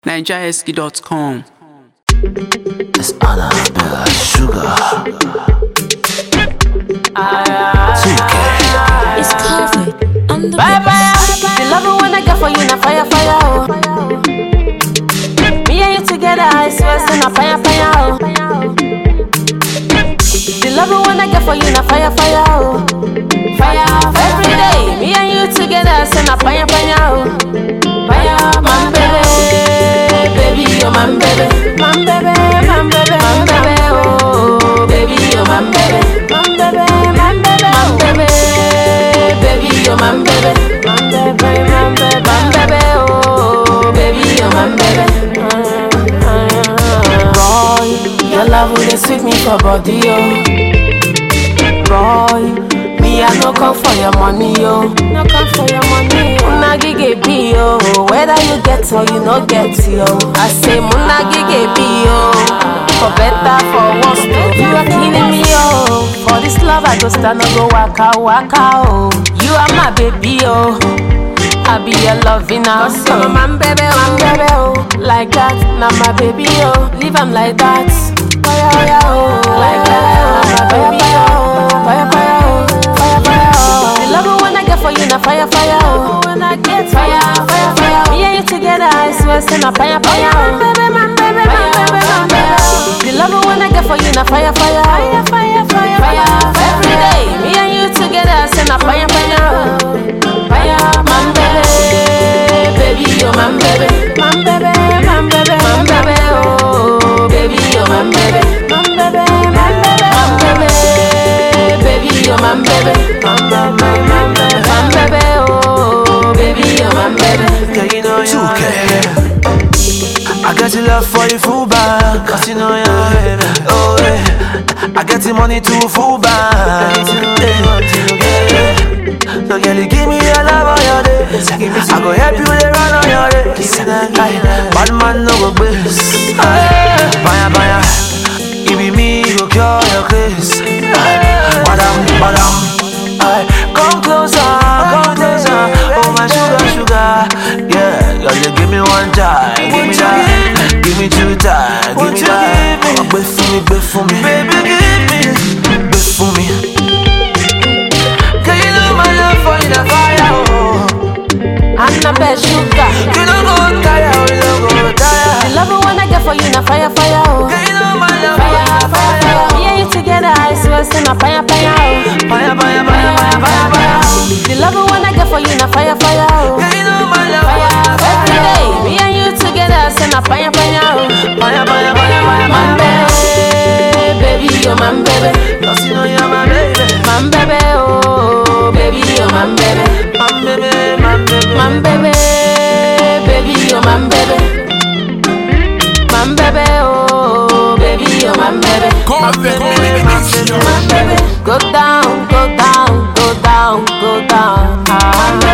nigerski.com. It's Annabella Sugar. It's COVID. On the Bye bye. The love when I get for you, na fire fire oh. Me and you together, I swear, say na fire fire oh. The love when I get for you, na fire fire oh. Fire every day. Me and you together, say na fire fire oh. Fire, man baby, baby, oh man baby, man baby, man baby, man baby, oh baby, oh man baby, man baby, man baby, man baby, baby, oh man baby, man baby, man baby, man baby, oh baby, oh man baby. Boy, your love will sweet me for body, oh. Boy, me I no come for your money, yo. No come for your money, yo. Muna gige be yo. Whether you get or you no get, yo. I say muna gige be yo. For better, for worse, though. You are killing me, yo. For this love I go stand no go waka waka, oh. You are my baby, yo. I be your loving now. So man, baby, man, baby, oh. Like that, now my baby, oh. Leave him like that. Fire, fire, oh. Like that, my baby, oh. Fire, fire, oh. Fire, fire, oh. The love when I get for you, now fire, fire, oh. When I get fire, fire, fire. Me and you together, I swear, say now fire, fire, oh. Baby, man, baby, man, baby, man, baby. The love when I get for you, now fire, fire, fire, fire, fire, fire. Every day, me and you together, say now fire, fire, oh. Fire, man, baby, baby, oh, man, baby, man, baby, man, baby, man, baby, oh, baby, oh, man, baby, man, baby, man, baby, man, baby, baby, oh, man, baby, man, baby, man, baby, man, baby, oh, baby, oh, man, baby. Girl, you know you're my baby. I got your love for you full back. Cause you know you're my baby. Oh, yeah. I got the money to full back. Yeah. So, girl, you give me your love on your days. I go help you to run on your days. Aye. Bad man no go bliss. Baya, baya. It be me go cure your case. Aye. Badam, badam. Aye. Come closer, come closer. Oh my sugar, sugar. Yeah, girl, you give me one time, give me that. Give me two times, give me that. Oh, Wait for me, wait for me, baby, give me, wait for me. Girl, you know my love for you, the fire. Oh. Annabelle sugar. You don't go tire, oh, you don't go The tire. love when I get for you, now fire, fire, oh. Girl, you know my love for Fire, you, the fire, fire. fire. Me and you together, I swear, say now fire, fire, oh. Fire, fire, fire, fire, fire, fire. The love when I get for you, now fire, fire, oh. Girl, you know my love for Fire, you, the every fire. day. Me and you together, say now fire, fire, oh. Fire, fire, fire, fire, Man, fire. baby, baby, oh, man, baby. Cause you know you're my baby. Man, baby, oh, baby, oh, man, baby. My baby, my baby. Man, baby, baby, oh, man, baby. Man, baby, oh, baby, oh, man, baby. My baby, my baby. Man, baby. Go down, go down, go down, go down. Ah,